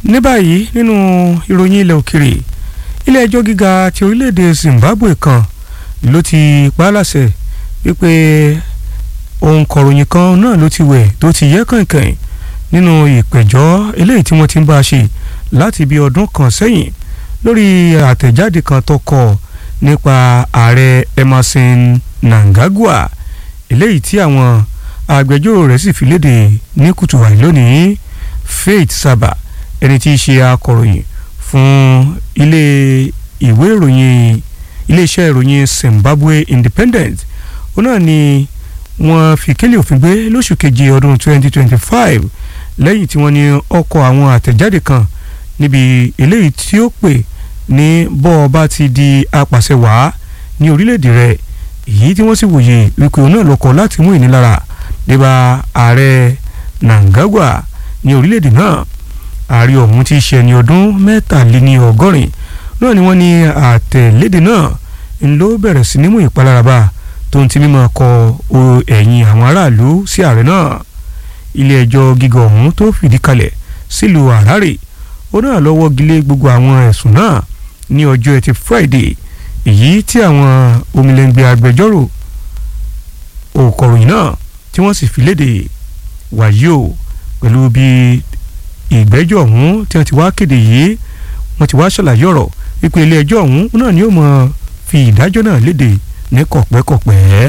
ní báyìí nínú ìròyìn ilẹ̀ òkèrè ilé ẹjọ́ gíga ti orílẹ̀-èdè Zimbabwe kan ló ti pa á láṣẹ wípé òǹkọ̀ròyìn kan náà ló ti wẹ̀ tó ti yẹ kànkàn nínú ìpẹ̀jọ́ eléyìí tí wọ́n ti ń bá a ṣe láti bí ọdún kan sẹ́yìn lórí àtẹ̀jáde kan tó kọ nípa ààrẹ Emerson Mnangagwa eléyìí tí àwọn agbẹjọ́rò rẹ̀ sì fi léde ní kùtù wàyí lónìí Faith Saba ẹni tí í ṣe akọ̀ròyìn fún ilé ìwé ìròyìn iléeṣẹ́ ìròyìn Zimbabwe Independent ó náà ni wọ́n fi kélé òfin gbé lóṣù keje ọdún 2025 lẹ́yìn tí wọ́n ní ọkọ̀ àwọn àtẹ̀jáde kan níbi eléyìí tí ó pè ní bọ́ọ̀ bá ti di apàṣẹwàá ní orílẹ̀-èdè rẹ̀ èyí tí wọ́n sì wòye wípé òun náà lọ́kọ̀ láti mú ìnilára débà ààrẹ Mnangagwa ní orílẹ̀-èdè náà ààrẹ ọ̀hún ti ṣe ẹni ọdún mẹ́tàléní ọgọ́rin náà ni wọ́n ní àtẹ̀lédè náà ń ló bẹ̀rẹ̀ sí ní mú ìpalára bá tó ń ti mímọ́ kọ ẹ̀yìn àwọn aráàlú sí ààrẹ náà ilé ẹjọ́ gíga ọ̀hún tó fìdí kalẹ̀ sílùú Harare ó náà lọ́wọ́ gilé gbogbo àwọn ẹ̀sùn náà ní ọjọ́ ẹtì Friday èyí tí àwọn omilẹ̀ngbẹ̀ agbẹjọ́rò òkọ̀ròyìn náà tí wọ́n sì fi léde wàyí o pẹ̀lú bí ìgbẹ́jọ́ ọ̀hún tí wọ́n ti wá kéde yìí wọ́n ti wá ṣàlàyé ọ̀rọ̀ wípé ilé ẹjọ́ ọ̀hún náà ni ó mọ̀ fi ìdájọ́ náà léde ní kọ̀pẹ́kọ̀pẹ́.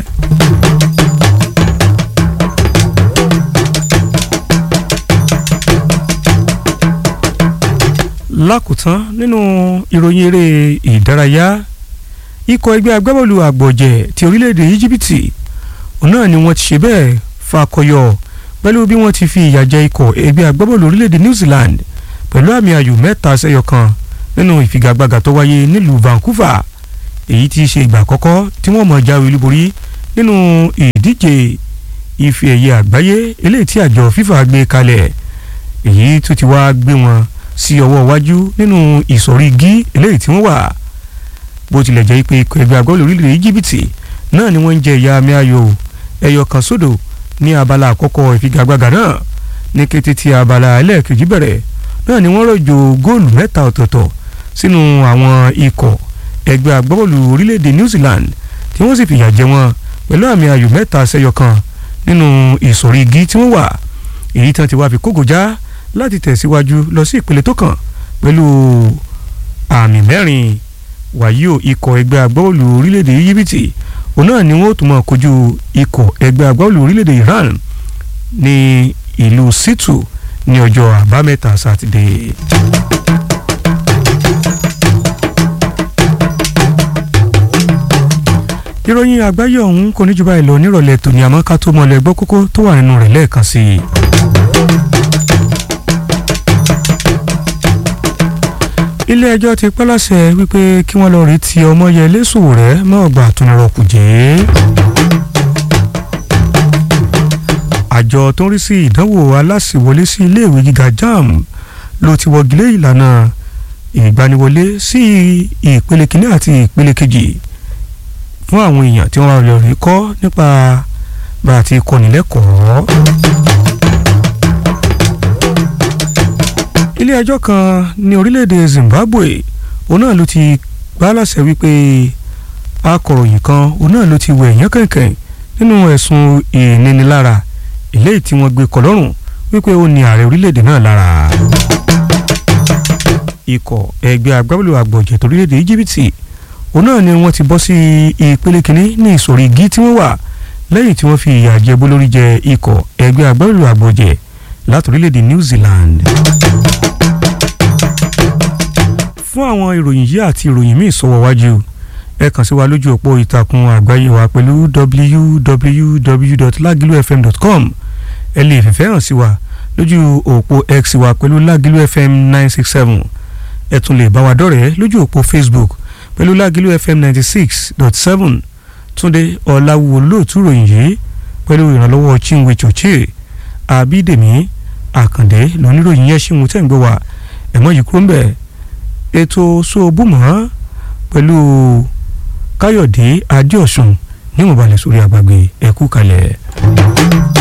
lákòótán nínú ìròyìn eré ìdárayá ikọ̀ ẹgbẹ́ agbábọ́ọ̀lù àgbọ̀jẹ̀ ti orílẹ̀-èdè íjíbítì òun náà ni wọ́n ti ṣe bẹ́ẹ̀ fakọyọ pẹ̀lú bí wọ́n ti fi ìyà jẹ ikọ̀ ẹgbẹ́ agbábọ́ọ̀lù orílẹ̀-èdè New Zealand pẹ̀lú àmì ayò mẹ́ta sẹ́yọ kan nínú ìfigagbága tó wáyé nílùú Vancouver èyí tí í ṣe ìgbà àkọ́kọ́ tí wọ́n mọ̀ jáwé olúborí nínú ìdíje ife ẹ̀yẹ àgbáyé eléyìí tí àjọ FIFA gbé kalẹ̀ èyí tó ti wá gbé wọn sí ọwọ́ iwájú nínú ìsọ̀rí gí eléyìí tí wọ́n wà bó tilẹ̀ jẹ́ pé ikọ̀ ẹgbẹ́ agbábọ́ọ̀lù orílẹ̀-èdè Íjíbítì náà ni wọ́n ń jẹ ìyà àmì ayò ẹyọ kan sódò ní abala àkọ́kọ́ ìfigagbága náà ní kété tí abala ẹlẹ́ẹ̀kejì bẹ̀rẹ̀ náà ni wọ́n rọ̀jò góòlù mẹ́ta ọ̀tọ̀ọ̀tọ̀ sínú àwọn ikọ̀ ẹgbẹ́ agbábọ́ọ̀lù orílẹ̀-èdè New Zealand tí wọ́n sì fìyà jẹ wọn pẹ̀lú àmì ayò mẹ́ta sẹ́yọ kan nínú ìsọ̀rí igi tí wọ́n wà èyí tí wọ́n ti wá fi kógò já láti tẹ̀síwájú lọ sí ìpele tó kàn pẹ̀lú àmì mẹ́rin wàyí o ikọ̀ ẹgbẹ́ agbábọ́ọ̀lù orílẹ̀-èdè Íjíbítì òun náà ni wọ́n tún máa kojú ikọ̀ ẹgbẹ́ agbábọ́ọ̀lù orílẹ̀-èdè Iran ní ìlú Situ ní ọjọ́ àbámẹ́ta sátidé. ìròyìn àgbáyé ọ̀hún kò ní jù báyìí lọ nírọ̀lẹ́ tòní àmọ́ ká tó mọ̀lẹ́ gbọ́ kókó tó wà nínú rẹ̀ lẹ́ẹ̀kan sí i. ilé ẹjọ́ ti pẹ́ láṣẹ wípé kí wọ́n lọ rí ti Ọmọyẹlé Sowore mọ́ ọgbà àtúnirọ̀ Kùjẹ́. àjọ tó ń rí sí ìdánwò aláṣìwọlé sí iléèwé gíga JAMB ló ti wọ́gilé ìlànà ìgbaniwọlé sí ìpele kìíní àti ìpele kejì fún àwọn èèyàn tí wọ́n wá lọ rí kọ́ nípa bá a ti kọ́ni lẹ́kọ̀ọ́. ilé ẹjọ́ kan ní orílẹ̀-èdè Zimbabwe òun náà ló ti gbá láṣẹ wípé akọ̀ròyìn kan òun náà ló ti wẹ̀ yán kẹ̀kẹ́ nínú ẹ̀sùn ìnínilára eléyìí tí wọ́n gbé kọ́ lọ́rùn wípé ó ní ààrẹ orílẹ̀-èdè náà lára. ikọ̀ ẹgbẹ́ agbábọ́ọ̀lù àgbọ̀jẹ̀ torílẹ̀-èdè Íjíbítì òun náà ni wọ́n ti bọ́ sí ìpele kínní ní ìsọ̀rí igi tí wọ́n wà lẹ́yìn tí wọ́n fi ìyà jẹ bólórí jẹ ikọ̀ ẹgbẹ́ agbábọ́ọ̀lù àgbọ̀jẹ̀ látòrílẹ̀-èdè New Zealand. fún àwọn ìròyìn yìí àti ìròyìn míì sọ̀wọ́ wájú ẹ kàn sí wa lójú òpó ìtàkùn àgbáyé wa pẹ̀lú www.lagilufm.com ẹ lè fìfẹ́ hàn sí wa lójú òpó x wa pẹ̀lú lagilufm nine six seven ẹ tún lè bá wa dọ̀rẹ́ lójú òpó Facebook pẹ̀lú Lágìlú FM ninety six dot seven Túndé Ọ̀làwùwò lóòtú ròyìn yìí pẹ̀lú ìrànlọ́wọ́ Chinwe Choche Abídèmí Àkàndé lóníròyìn yẹn ṣìwọ̀n tẹ̀ ń gbé wa ẹ̀mọ́ yìí kúrò ń bẹ̀ ètò sóòbùmọ́ pẹ̀lú Káyọ̀dé Adéọ̀sùn ní ìmọ̀balẹ̀ sórí àgbàgbé ẹ̀kú kalẹ̀.